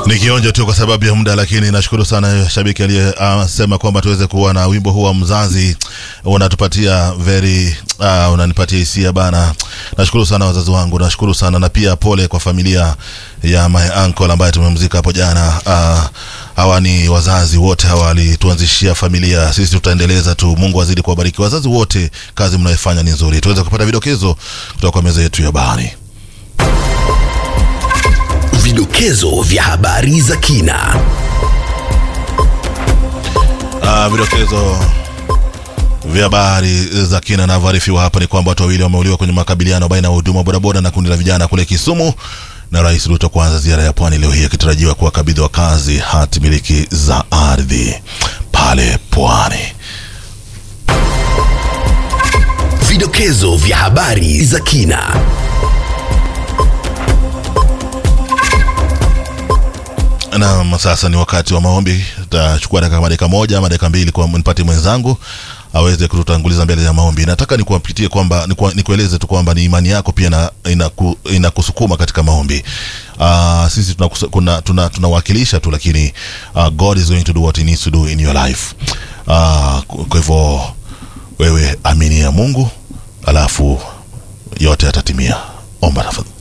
Ni kionjo tu kwa sababu ya muda, lakini nashukuru sana shabiki aliyesema uh, kwamba tuweze kuwa na wimbo huu wa mzazi. Unatupatia very uh, unanipatia hisia bana. Nashukuru sana wazazi wangu, nashukuru sana na pia pole kwa familia ya my uncle ambaye tumemzika hapo jana. Uh, hawa ni wazazi wote hawa walituanzishia familia, sisi tutaendeleza tu. Mungu azidi kuwabariki wazazi wote, kazi mnayofanya ni nzuri. Tuweze kupata vidokezo kutoka kwa meza yetu ya habari. Vidokezo vya habari za kina. Uh, vidokezo vya habari za kina navyoarifiwa hapa ni kwamba watu wawili wameuliwa kwenye makabiliano baina ya huduma bodaboda na kundi la vijana kule Kisumu, na Rais Ruto kuanza ziara ya pwani leo hii akitarajiwa kuwakabidhi wakazi hati miliki za ardhi pale pwani. Vidokezo vya habari za kina. Na sasa ni wakati wa maombi. Tachukua dakika dakika moja ama dakika mbili kwa nipate mwenzangu aweze kututanguliza mbele ya maombi. Nataka nikuwapitie kwamba nikueleze tu kwamba ni imani yako pia na inaku, inakusukuma katika maombi. Uh, sisi tunawakilisha tuna, tuna, tuna tu, lakini uh, God is going to do what he needs to do in your life. Uh, kwa hivyo wewe amini ya Mungu, alafu yote yatatimia. Omba tafadhali.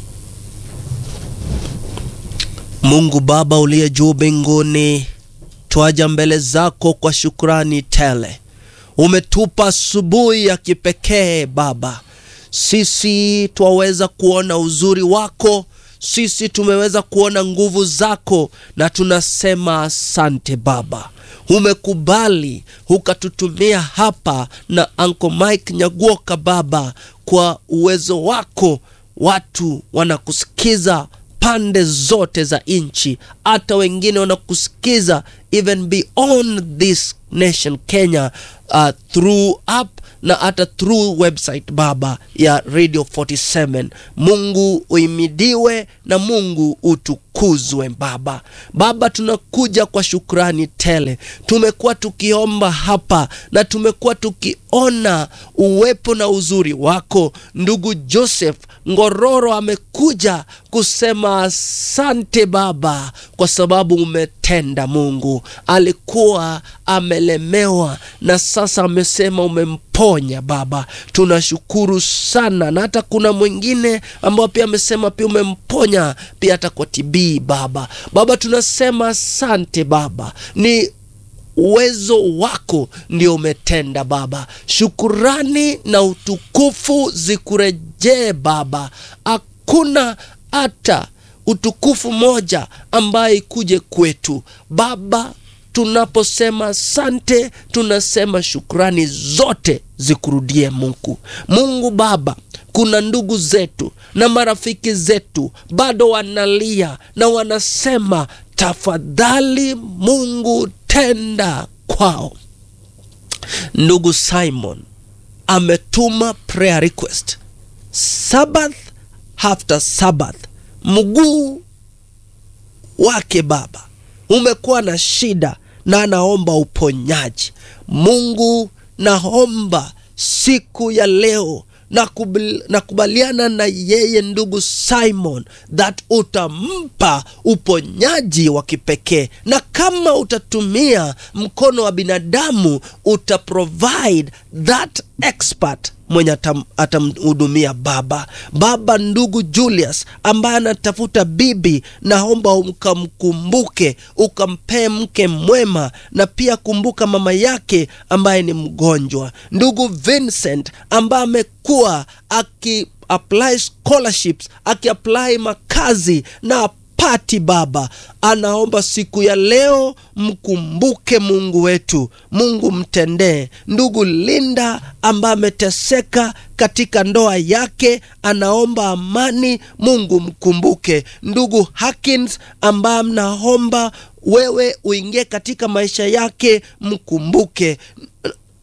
Mungu Baba uliye juu mbinguni, twaja mbele zako kwa shukrani tele. Umetupa asubuhi ya kipekee Baba, sisi twaweza kuona uzuri wako, sisi tumeweza kuona nguvu zako, na tunasema asante Baba. Umekubali ukatutumia hapa na Uncle Mike Nyaguoka Baba, kwa uwezo wako watu wanakusikiza pande zote za nchi, hata wengine wanakusikiza even beyond this nation Kenya, uh, through app na hata through website Baba ya Radio 47. Mungu uimidiwe na Mungu utukuzwe Baba. Baba, tunakuja kwa shukrani tele. Tumekuwa tukiomba hapa na tumekuwa tukiona uwepo na uzuri wako. Ndugu Joseph Ngororo amekuja kusema asante Baba, kwa sababu umetenda. Mungu alikuwa amelemewa na sasa amesema umemponya Baba, tunashukuru sana. Na hata kuna mwingine ambao pia amesema pia umemponya pia hata kwa TB Baba. Baba tunasema asante Baba, ni uwezo wako ndio umetenda Baba. Shukurani na utukufu zikurejee Baba. Hakuna hata utukufu moja ambaye ikuje kwetu Baba. Tunaposema asante, tunasema shukrani zote zikurudie Mungu. Mungu Baba, kuna ndugu zetu na marafiki zetu bado wanalia na wanasema tafadhali Mungu tenda kwao. Ndugu Simon ametuma prayer request Sabbath after Sabbath, mguu wake Baba umekuwa na shida na anaomba uponyaji. Mungu, naomba siku ya leo nakubaliana na yeye ndugu Simon that utampa uponyaji wa kipekee, na kama utatumia mkono wa binadamu uta provide that expert mwenye atamhudumia Baba. Baba, ndugu Julius ambaye anatafuta bibi, naomba ukamkumbuke, ukampee mke mwema, na pia kumbuka mama yake ambaye ni mgonjwa. Ndugu Vincent ambaye amekuwa aki apply scholarships, aki apply makazi na pati Baba, anaomba siku ya leo mkumbuke Mungu wetu. Mungu mtendee. Ndugu Linda ambaye ameteseka katika ndoa yake, anaomba amani. Mungu mkumbuke. Ndugu Hakins ambaye mnaomba wewe uingie katika maisha yake, mkumbuke.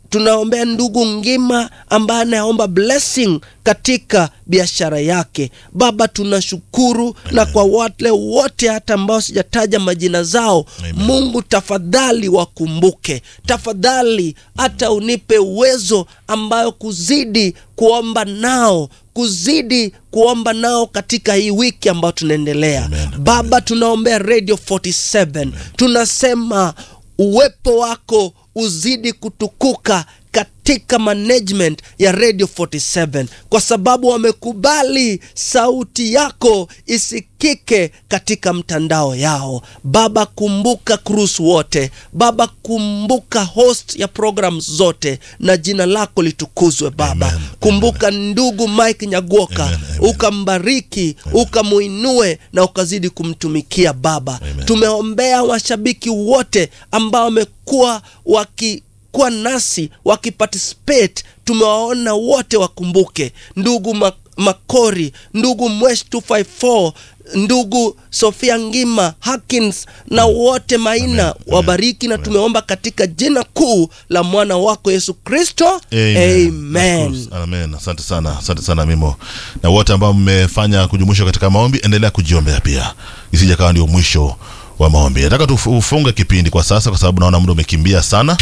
tunaombea ndugu Ngima ambaye anaomba blessing katika biashara yake. Baba, tunashukuru na kwa wale wote hata ambao sijataja majina zao Amen. Mungu tafadhali wakumbuke, tafadhali hata unipe uwezo ambayo kuzidi kuomba nao kuzidi kuomba nao katika hii wiki ambayo tunaendelea. Amen. Baba, tunaombea Radio 47 tunasema uwepo wako uzidi kutukuka katika management ya Radio 47 kwa sababu wamekubali sauti yako isikike katika mtandao yao. Baba, kumbuka Cruise wote. Baba, kumbuka host ya program zote, na jina lako litukuzwe Baba. Amen. Kumbuka ndugu Mike Nyagoka, Amen. Amen. ukambariki, ukamuinue na ukazidi kumtumikia Baba. Amen. Tumeombea washabiki wote ambao wamekuwa wakikuwa nasi wakiparticipate, tumewaona wote, wakumbuke ndugu Ma- Makori, ndugu Mwesh 254 ndugu Sofia Ngima Hakins na wote Maina Amen. wabariki, na tumeomba katika jina kuu la mwana wako Yesu Kristo, Amen. amen. Of course. Amen. Asante sana, asante sana Mimo, na wote ambao mmefanya kujumuisha katika maombi, endelea kujiombea pia, isije kawa ndio mwisho wa maombi. Nataka tufunge kipindi kwa sasa, kwa sababu naona muda umekimbia sana.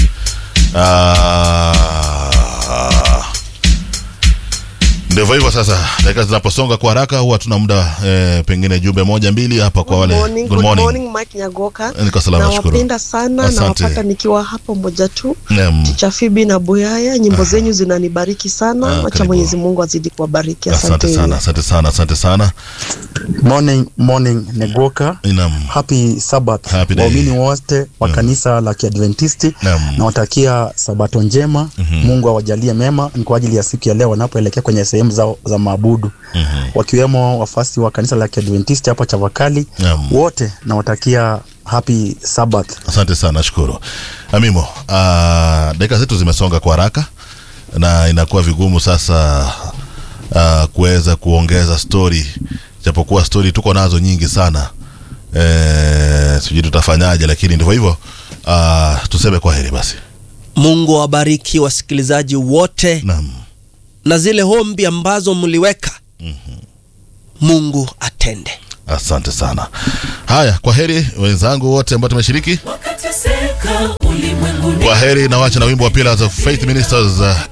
Ah, ndivyo hivyo sasa, dakika zinaposonga kwa haraka, huwa tuna muda eh, pengine jumbe moja mbili hapa kwa wale. Good morning, good morning Mike Nyagoka. Niko salama, nashukuru. Nawapenda sana Asante. nawapata nikiwa hapa moja tu Naam. Ticha Fibi na Buyaya, nyimbo zenyu zinanibariki sana. Ah, Wacha karibu. Mwenyezi Mungu azidi kuwabariki. Asante Asante sana, asante sana, asante sana. Morning, morning Negoka. Naam. Happy Sabbath Happy day. waumini wote wa kanisa la Kiadventisti Naam. nawatakia sabato njema. Mungu awajalie mema, ni kwa ajili ya siku ya leo wanapoelekea kwenye sehemu zao za maabudu wakiwemo wafasi wa kanisa la Kiadventisti hapa Chavakali. Naam. Wote nawatakia happy Sabbath. Asante sana, nashukuru Amimo. Uh, dakika zetu zimesonga kwa haraka na inakuwa vigumu sasa uh, kuweza kuongeza stori, japokuwa stori tuko nazo nyingi sana eh, sijui tutafanyaje, lakini ndivyo hivyo. Uh, tuseme kwa heri basi. Mungu awabariki wasikilizaji wote Naam, na zile hombi ambazo mliweka Mungu atende. asante sana. Haya, kwa heri wenzangu wote ambao tumeshiriki. wakateseka ulimwenguni Kwa heri na wacha na wimbo wa Pillars of Faith Ministers uh,